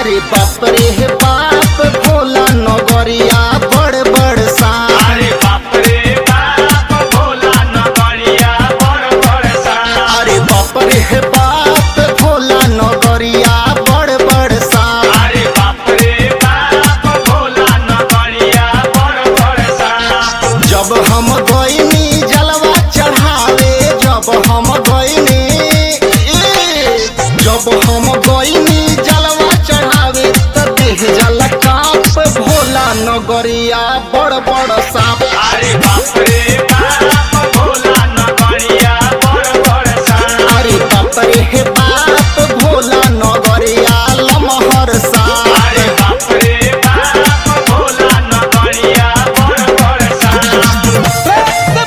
अरे बाप रे हे बाप भोला नगरिया बड़ बड़ सांप अरे बाप रे बाप भोला नगरिया बड़ बड़ सांप अरे बाप रे हे बाप भोला नगरिया बड़ बड़ सांप अरे बाप रे बाप भोला नगरिया बड़ बड़ सांप जब हम गईनी जलवा चढ़ावे जब हम गईनी ए, जब हम गईनी जलवा चढ़ावे त देह जल काप भोला नगरिया बड़ बड़ सांप अरे बाप रे बाप भोला नगरिया बड़ बड़ सांप अरे बाप रे हे बाप भोला नगरिया लमहर सांप अरे बाप रे बाप भोला नगरिया बड़ बड़ सांप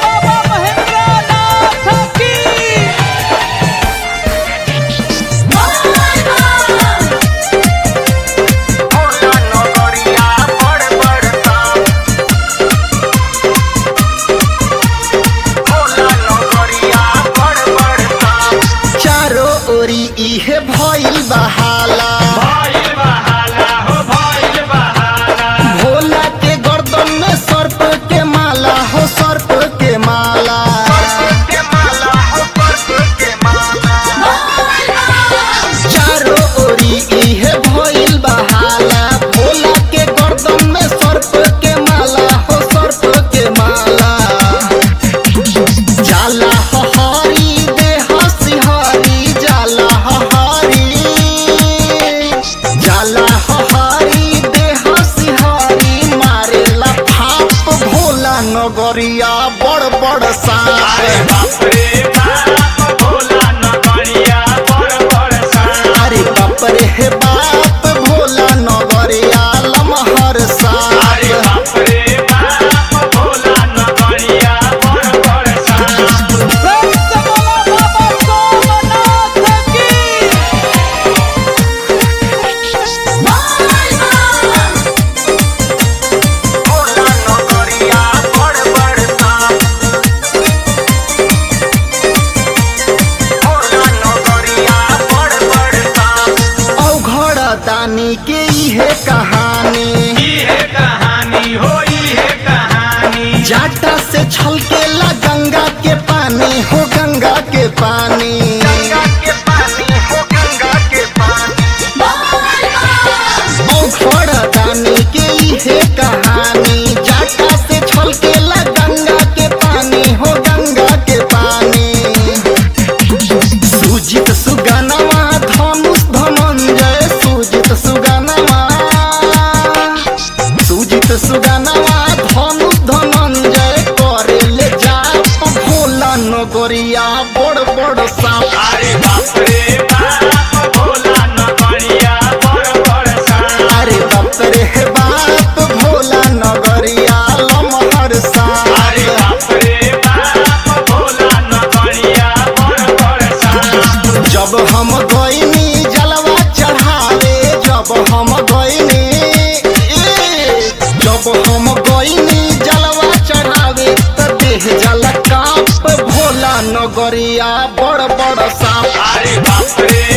भोला नगरिया बड़ बड़ सांप भोला नगरिया बड़ बड़ सांप चारो ओरी इहे भइल बहाला भइल बहाला हो भइल बहाला भोला के गर्दन में सर्प के माला हो सर्प के माला चारो ओरी इहे भइल बहाला भोला के गर्दन में सर्प के माला हो सर्प के माला जाला हरी देह सिहरी जाला हरी जाला हरी देह सिहरी मारेला फाप भोला नगरिया बड़ बड़ अरे सांप बाप रे बाप भोला नगरिया बड़ बड़ सांप अरे बाप रे हे बाप भोला नगरिया लमहर अरे सांप बाप रे बाप भोला नगरिया बड़ बड़ सांप भोला नगरिया बड़ बड़ सांप भोला नगरिया बड़ बड़ सांप औघड़ दानी के इहे कहानी इहे कहानी हो इहे कहानी जाटा से छलकेला गंगा के पानी हो गंगा के पानी गंगा के पानी हो गंगा के पानी औघड़ दानी के इहे कहानी जाटा से छलकेला गंगा के पानी हो गंगा के पानी सुजित सुगनवा धनुष धनंजय सुजित सुगनवा सुजित सुगनवा धनुष धनंजय करेले जाप भोला नगरिया बड़ बड़ सांप अरे बाप रे बाप भोला नगरिया बड़ बड़ सांप अरे बाप रे हे बाप भोला नगरिया लमहर अरे सांप बाप रे बाप भोला नगरिया बड़ बड़ सांप जब हम गईनी जलवा चढ़ावे जब हम गईनी ए, जब हम गईनी जलवा चढ़ावे त देह जल काप भोला नगरिया बड़ बड़ सांप अरे बाप रे